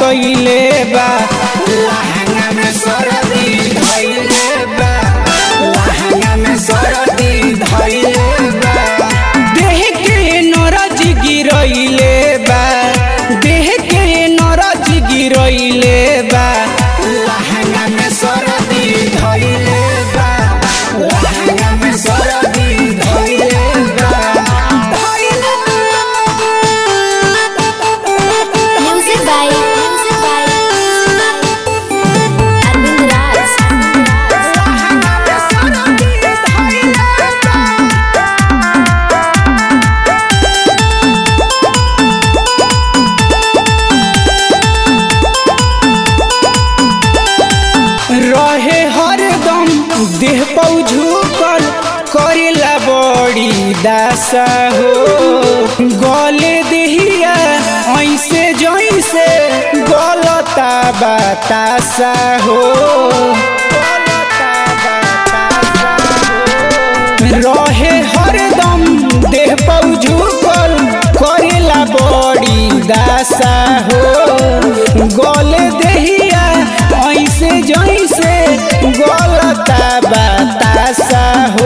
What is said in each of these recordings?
कइले बा लहंगा में सरदी धइले बा लहंगा में सरदी धइले बा देह के नरज गिरइले बा देह के नरज गिरइले बा लहंगा में सरदी धइले बा लहंगा में सरदी धइले बा धइले Music by Music by Arvind Raj. लहंगा में सरदी धइले बा रहे हरदम देह पौ झुकल करेला बड़ी दासा हो गले देहिया ऐसे जैसे गलता बतासा हो गलता बतासा हो। रहे हरदम देह पौ झुकल करेला बड़ी दासा हो गले देहिया ऐसे जैसे गलता बतासा हो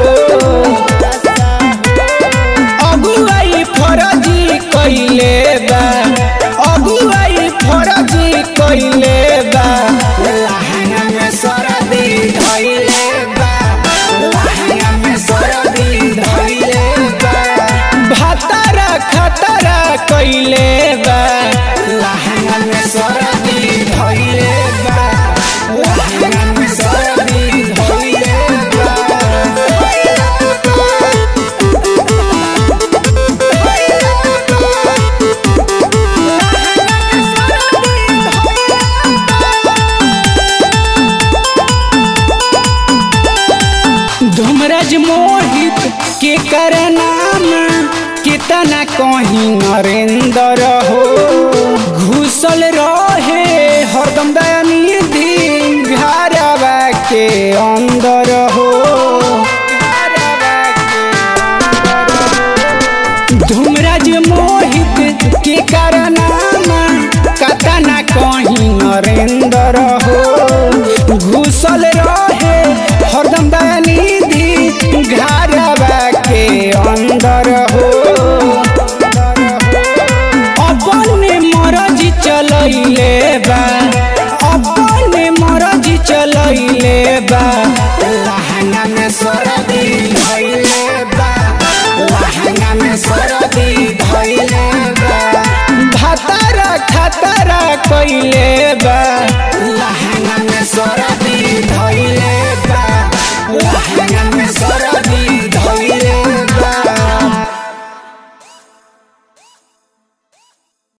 अगुवाई फरजी कइले बा अगुवाई फरजी कइले बा लहंगा में सरदी धइले बा लहंगा में सरदी धइले बा भातारा खतरा कइले बा लहंगा में सरदी धइले बा लहंगा में सरदी धइले बा धूमराज मोहित के कर नाम कितना कहीं नरेंद्र हो घुसल रहे हरदम दयानिधि घरवा के अंदर हो धूमराज मोहित के कर नाम कतना कहीं नरेंद्र हो घुसल रहे हरदम दयानिधि घरवा के अंदर हो अपने मरज चलैले बा अपने मरज चलैले बा लहंगा में सरदी धइले बा लहंगा में सरदी धइले बा भातारा खतरा कइले बा